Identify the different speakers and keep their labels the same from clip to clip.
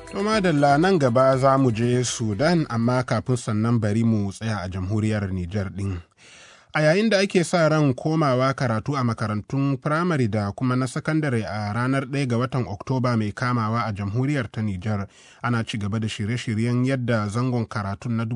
Speaker 1: To madalla nan gaba za mu je Sudan amma kafin sannan bari mu tsaya a jamhuriyar Nijar ɗin. A yayin da ake sa ran komawa karatu a makarantun firamare da kuma na sakandare a ranar 1 ga watan Oktoba mai kamawa a jamhuriyar ta Nijar, ana ci gaba da shirye-shiryen yadda zangon karatun na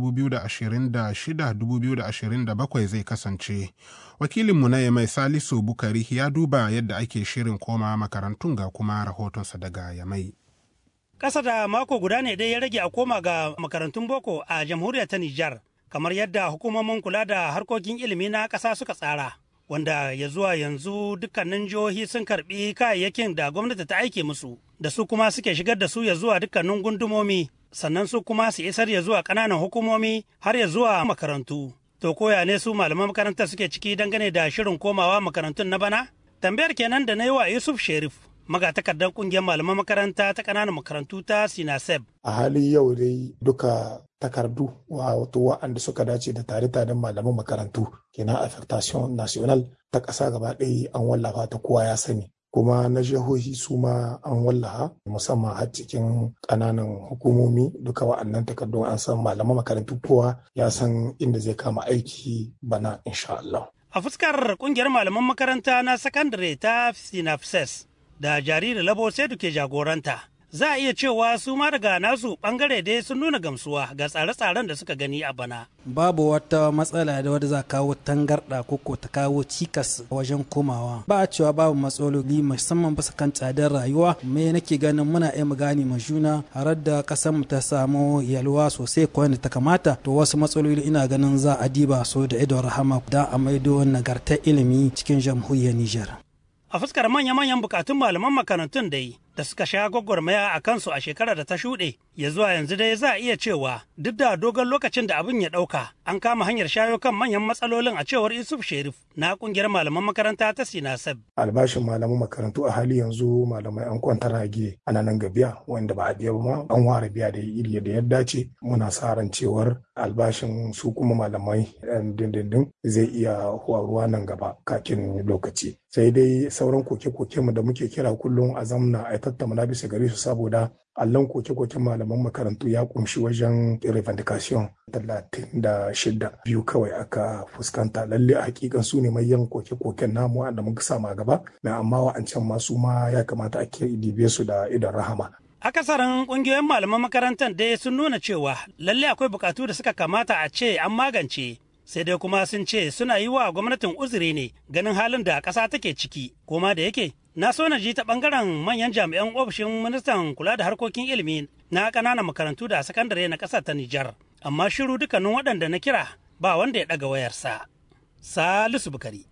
Speaker 1: 2026-2027 zai kasance. Wakilinmu na Yamai Salisu Bukari ya duba yadda ake shirin komawa makarantun ga kuma rahotonsa daga Yamai.
Speaker 2: Ƙasa da mako guda ne dai ya rage a koma ga makarantun boko a jamhuriyar ta Nijar, kamar yadda hukumomin kula da harkokin ilimi na ƙasa suka tsara. Wanda ya zuwa yanzu dukkanin jihohi sun karbi kayayyakin da gwamnati ta aike musu, da su kuma suke shigar da su ya zuwa dukkanin gundumomi, sannan su kuma su isar ya zuwa ƙananan hukumomi har ya zuwa makarantu. To koya ne su malaman makarantar suke ciki dangane da shirin komawa makarantun na bana? Tambayar kenan da na yi wa Yusuf Sherif, magatakardar kungiyar malaman makaranta ta ƙananan makarantu ta sinaseb
Speaker 3: a halin yau dai duka takardu wato wa'anda suka dace da tare-taren malaman makarantu kenan affectation national ta ƙasa gaba ɗaya an wallafa ta kowa ya sani kuma na jihohi su ma an wallaha musamman har cikin ƙananan hukumomi duka wa'annan takardun an san malaman makarantu kowa ya san inda zai kama aiki bana insha Allah.
Speaker 2: a fuskar kungiyar malaman makaranta na sakandare ta sinapses da jariri labo sai ke jagoranta za a iya cewa su ma daga nasu bangare dai sun nuna gamsuwa ga tsare-tsaren da suka gani a bana.
Speaker 4: Babu wata matsala da wadda za kawo tangarɗa ko ko ta kawo cikas wajen komawa. Ba a cewa babu matsaloli musamman bisa kan tsadar rayuwa. Me nake ganin muna iya mu gane ma juna har da ƙasar mu ta samu yalwa sosai ko da ta kamata. To wasu matsaloli ina ganin za a diba so da idon rahama da a maido nagartar ilimi cikin jamhuriyar Nijar.
Speaker 2: A fuskar manya-manyan bukatun malaman makarantun dai da suka sha gwagwarmaya a kansu a shekarar da ta shuɗe, ya zuwa yanzu dai za a iya cewa duk da dogon lokacin da abin ya ɗauka an kama hanyar shayo kan manyan matsalolin a cewar Yusuf Sherif na ƙungiyar malaman makaranta ta Sinasab.
Speaker 3: Albashin malaman makarantu a hali yanzu malamai an kwanta rage ana nan ga biya wanda ba a biya ba an ware biya da iri da ya dace muna sa ran cewar albashin su kuma malamai dindindin zai iya ruwa nan gaba kakin lokaci. Sai dai sauran koke-koke mu da muke kira kullum a zamna a tattauna bisa gare su saboda allon koke-koken malaman makarantu ya kumshi wajen revendication talatin da shida biyu kawai aka fuskanta lalle a hakikan su ne mayan koke-koken namu wanda muka sama gaba na amma wa'ancan masu ma ya kamata a dibe su da idan rahama
Speaker 2: akasarin kungiyoyin malaman makarantar dai sun nuna cewa lalle akwai bukatu da suka kamata a ce an magance sai dai kuma sun ce suna yi wa gwamnatin uzuri ne ganin halin da ƙasa take ciki koma da yake na so na ji ta bangaren manyan jami'an ofishin ministan kula da harkokin ilimi na ƙananan makarantu da sakandare na ƙasar ta Nijar amma shiru dukkanin waɗanda na kira ba wanda ya ɗaga wayarsa Salisu Bukari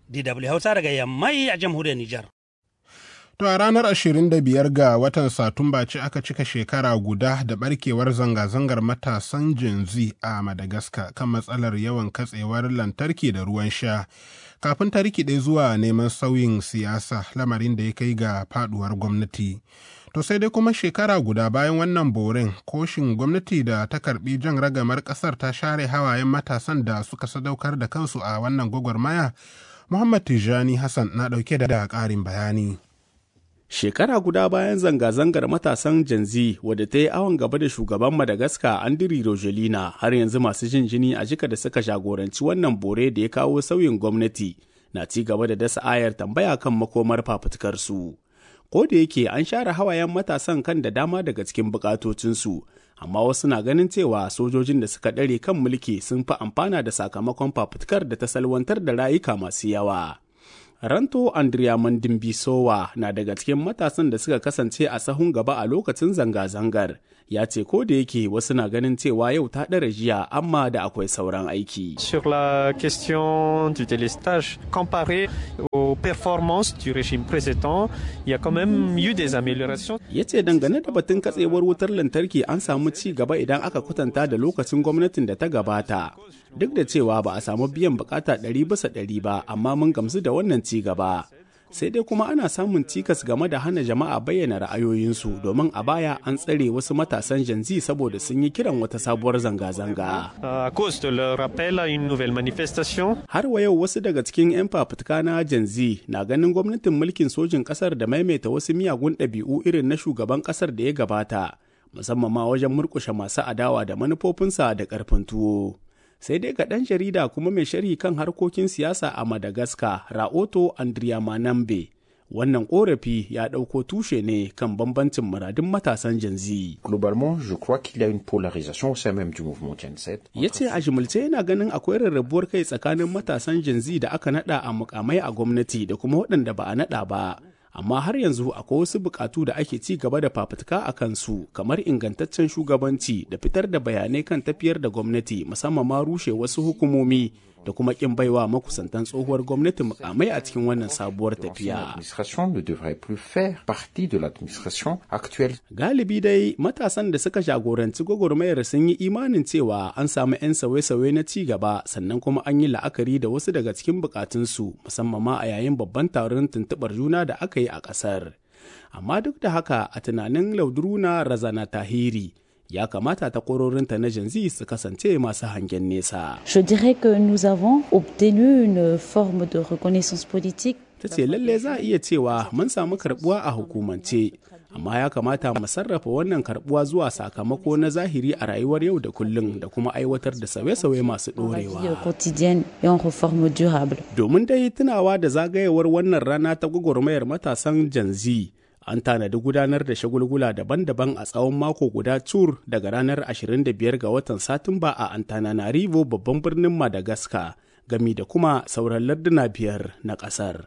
Speaker 2: DW Hausa daga Yammai a jamhuriyar Nijar
Speaker 1: To a ranar 25 ga watan Satumba ce aka cika shekara guda da barkewar zanga-zangar matasan Gen Z a Madagascar kan matsalar yawan katsewar lantarki da ruwan sha. Kafin ta rikide zuwa neman sauyin siyasa lamarin da ya kai ga faduwar gwamnati. To sai dai kuma shekara guda bayan wannan borin koshin gwamnati da ta karbi jan ragamar kasar ta share hawayen matasan da suka sadaukar da kansu a wannan gwagwarmaya. Muhammad Tijani Hassan na dauke da ƙarin bayani.
Speaker 5: Shekara guda bayan zanga-zangar matasan Gen Z wadda ta yi awon gaba da shugaban Madagascar Andiri Rogelina har yanzu masu jin jini a jika da suka jagoranci wannan bore da ya kawo sauyin gwamnati na ci gaba da dasa ayar tambaya kan makomar fafutukarsu. Ko da yake an share hawayen matasan kan da dama daga cikin bukatocinsu, amma wasu na ganin cewa sojojin da suka ɗare kan mulki sun fi amfana da sakamakon fafutukar da ta salwantar da rayuka masu yawa. Ranto Andrea Mandimbisowa na daga cikin matasan da suka kasance a sahun gaba a lokacin zanga-zangar. Ya ce ko da yake wasu na ganin cewa yau ta ɗara jiya amma da akwai sauran aiki.
Speaker 6: Sur la question du délestage, comparé aux performances du régime précédent, il y a quand même eu des améliorations.
Speaker 5: Ya ce dangane da batun katsewar wutar lantarki an samu ci gaba idan aka kwatanta da lokacin gwamnatin da ta gabata. Duk da cewa ba a samu biyan bukata ɗari bisa ɗari ba, amma mun gamsu da wannan ci gaba. Sai dai kuma ana samun cikas game da hana jama'a bayyana ra'ayoyinsu domin a baya an tsare wasu matasan janzi saboda sun yi kiran wata sabuwar zanga-zanga.
Speaker 6: À cause de leur appel à une nouvelle manifestation.
Speaker 5: Har wa yau wasu daga cikin 'yan fafutuka na janzi na ganin gwamnatin mulkin sojin ƙasar da maimaita wasu miyagun ɗabi'u irin na shugaban ƙasar da ya gabata. musamman ma wajen murkushe masu adawa da manufofinsa da ƙarfin tuwo. Sai dai ga ɗan jarida kuma mai sharhi kan harkokin siyasa a Madagascar, Raoto Andriya Manambe, wannan korafi ya ɗauko tushe ne kan bambancin muradun matasan janzi.
Speaker 7: Globalement, je crois qu'il y a une polarisation au sein même du mouvement Gen Z.
Speaker 5: Ya ce a jimilce yana ganin akwai rarrabuwar kai tsakanin matasan janzi da aka nada a mukamai a gwamnati da kuma waɗanda ba a nada ba. Amma har yanzu akwai wasu bukatu da ake ci gaba da fafutuka a kansu kamar ingantaccen shugabanci da fitar da bayanai kan tafiyar da gwamnati musamman ma rushe wasu hukumomi da kuma kin baiwa makusantan tsohuwar gwamnati mukamai a cikin wannan sabuwar tafiya.
Speaker 7: L'administration ne devrait plus faire partie de l'administration actuelle.
Speaker 5: Galibi dai matasan da suka jagoranci gwagwarmayar sun yi imanin cewa an samu 'yan sauye-sauye na ci gaba sannan kuma an yi la'akari da wasu daga cikin bukatunsu musamman ma a yayin babban taron tuntuɓar juna da aka yi a ƙasar. Amma duk da haka a tunanin Laudruna Razana Tahiri ya kamata ta kororinta na janzi su kasance masu hangen nesa.
Speaker 8: Je dirais que nous avons obtenu une forme de reconnaissance politique.
Speaker 5: Ta ce lalle za a iya cewa mun samu karbuwa a hukumance, amma ya kamata mu sarrafa wannan karbuwa zuwa sakamako na zahiri a rayuwar yau da kullum da kuma aiwatar da sauye-sauye masu ɗorewa.
Speaker 8: quotidienne et en réforme durable.
Speaker 5: Domin dai tunawa da zagayewar wannan rana ta gwagwarmayar matasan janzi. an tanadi gudanar da shagulgula daban-daban a tsawon mako guda tur daga ranar 25 ga watan satumba a antananarivo babban birnin madagascar gami da kuma sauran larduna biyar na kasar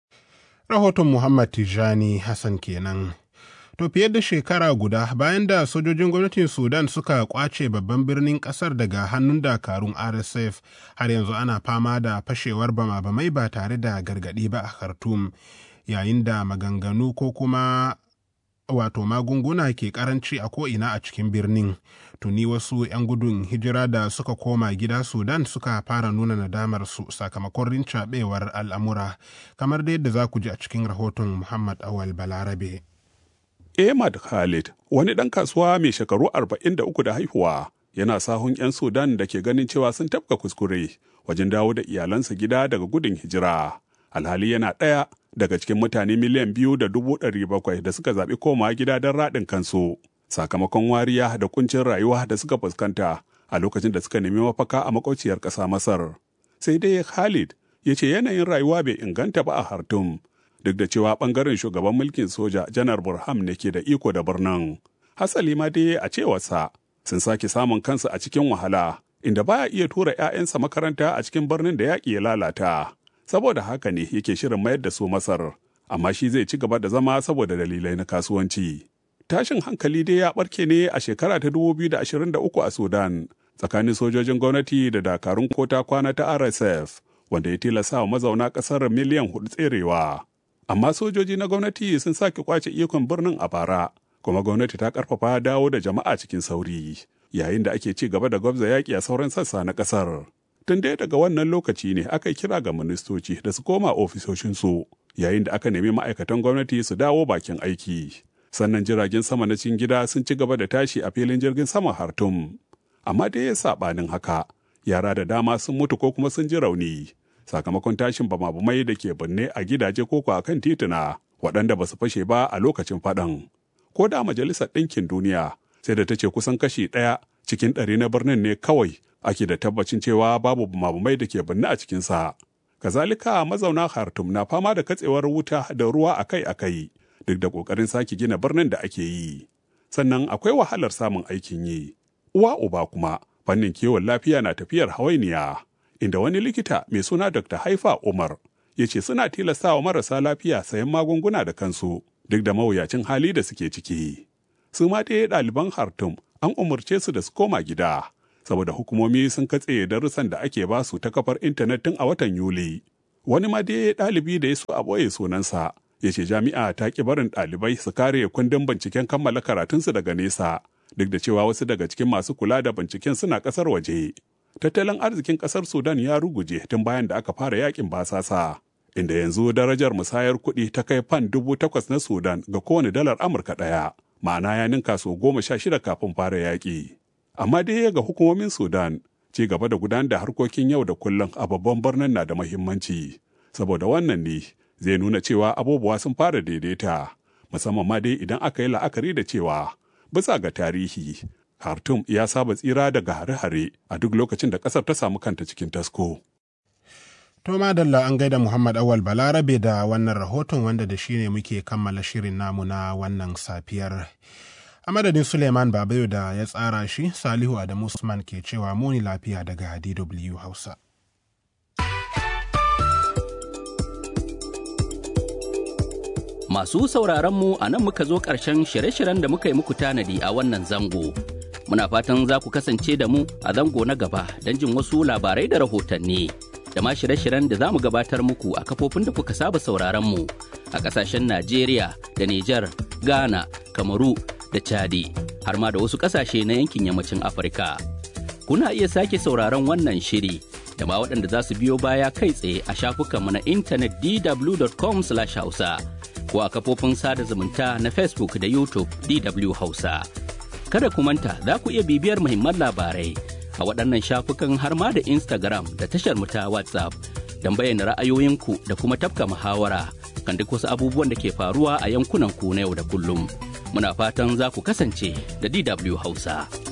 Speaker 1: rahoton muhammad tijani hassan kenan to fiye da shekara guda bayan da sojojin gwamnatin sudan suka kwace babban birnin kasar daga hannun dakarun rsf har yanzu ana fama da fashewar bama-bamai ba tare da gargadi ba a khartoum yayin da maganganu ko kuma wato magunguna ke karanci a ko'ina a cikin birnin tuni wasu 'yan gudun hijira da suka koma gida sudan suka fara nuna nadamar su sakamakon rincaɓewar al'amura kamar da yadda za ku ji a cikin rahoton muhammad awal balarabe
Speaker 9: Ahmad Khalid, wani ɗan kasuwa mai shekaru 43 da haihuwa, yana sahun 'yan Sudan da ke ganin cewa sun tafka kuskure wajen dawo da iyalansa gida daga gudun hijira. Alhali yana ɗaya daga cikin mutane miliyan biyu da dubu ɗari bakwai da suka zaɓi komawa gida don raɗin kansu sakamakon wariya da kuncin rayuwa da suka fuskanta a lokacin da suka nemi mafaka a makwauciyar ƙasa Masar. Sai dai Khalid ya ce yanayin rayuwa bai inganta ba a Hartum duk da cewa ɓangaren shugaban mulkin soja Janar Burham ne ke da iko da birnin. Hasali ma dai a cewarsa sun sake samun kansu a cikin wahala inda baya iya tura 'ya'yansa makaranta a cikin birnin da yaƙi ya lalata. saboda haka ne yake shirin mayar da su Masar, amma shi zai ci gaba da zama saboda dalilai na kasuwanci. Tashin hankali dai ya barke ne a shekara ta 2023 a Sudan tsakanin sojojin gwamnati da dakarun kota kwana ta RSF wanda ya tilasta wa mazauna ƙasar miliyan hudu tserewa. Amma sojoji na gwamnati sun sake kwace ikon birnin a bara, kuma gwamnati ta karfafa dawo da jama'a cikin sauri, yayin da ake ci gaba da gwabza yaƙi a sauran sassa na ƙasar. tun dai daga wannan lokaci ne aka kira ga ministoci da su koma ofisoshinsu yayin da aka nemi ma'aikatan gwamnati su dawo bakin aiki sannan jiragen sama na cikin gida sun ci gaba da tashi a filin jirgin sama hartum amma dai ya saɓanin haka yara da dama sun mutu ko kuma sun ji rauni sakamakon tashin bama-bamai da ke binne a gidaje ko a kan tituna waɗanda ba su fashe ba a lokacin faɗan ko da majalisar ɗinkin duniya sai da ta ce kusan kashi ɗaya cikin ɗari na birnin ne kawai ake da tabbacin cewa babu mabumai da ke binne a cikinsa. Kazalika mazauna Khartoum na fama da katsewar wuta da ruwa akai-akai duk da ƙoƙarin sake gina birnin da ake yi. Sannan akwai wahalar samun aikin yi. Uwa uba kuma fannin kiwon lafiya na tafiyar hawainiya, inda wani likita mai suna Dr. Haifa Umar ya ce suna tilastawa marasa lafiya sayan magunguna da kansu duk da mawuyacin hali da suke ciki. Su ma dai ɗaliban Khartoum an umarce su da su koma gida. saboda hukumomi sun katse darussan da ake ba su ta kafar intanet tun a watan Yuli. Wani ma dai ɗalibi da ya so a ɓoye sunansa ya ce jami'a ta ƙi barin ɗalibai su kare kundin binciken kammala karatunsu daga nesa duk da cewa wasu daga cikin masu kula da binciken suna ƙasar waje. Tattalin arzikin ƙasar Sudan ya ruguje tun bayan da aka fara yakin basasa. Inda yanzu darajar musayar kuɗi ta kai fan dubu takwas na Sudan ga kowane dalar Amurka ɗaya, ma'ana ya ninka so goma sha shida kafin fara yaƙi. amma dai ga hukumomin sudan ci gaba da gudanar da harkokin yau da kullum a babban birnin na da mahimmanci saboda wannan ne zai nuna cewa abubuwa sun fara daidaita musamman ma dai idan aka yi la'akari da cewa bisa ga tarihi. Khartoum ya saba tsira daga hare-hare a duk lokacin da ƙasar ta samu kanta cikin tasko.
Speaker 1: To madalla an gaida Muhammad Awal Balarabe da wannan rahoton wanda da shi ne muke kammala shirin namu na wannan safiyar. A madadin Suleiman Babayo da ya tsara shi, Salihu Adamu Usman ke cewa muni lafiya daga DW Hausa.
Speaker 10: Masu sauraronmu a nan muka zo ƙarshen shirye-shiryen da muka yi muku tanadi a wannan zango. Muna fatan za ku kasance da mu a zango na gaba don jin wasu labarai da rahotanni. Da ma shirye-shiryen da za mu gabatar muku a kafofin da kuka saba sauraronmu a ƙasashen Najeriya da Nijar, Ghana, Kamaru da Chadi, har ma da wasu ƙasashe na yankin yammacin Afirka. Kuna iya sake sauraron wannan shiri da ma waɗanda za su biyo baya kai tsaye a shafukanmu na intanet dw.com/hausa. ko a kafofin sada zumunta na Facebook da YouTube DW Hausa. Kada ku manta za ku iya bibiyar muhimman labarai a waɗannan shafukan har ma da Instagram da tashar mu ta WhatsApp don bayyana ra'ayoyinku da kuma tafka muhawara kan duk wasu abubuwan da ke faruwa a yankunan ku na yau da kullum. Muna fatan za ku kasance da DW Hausa.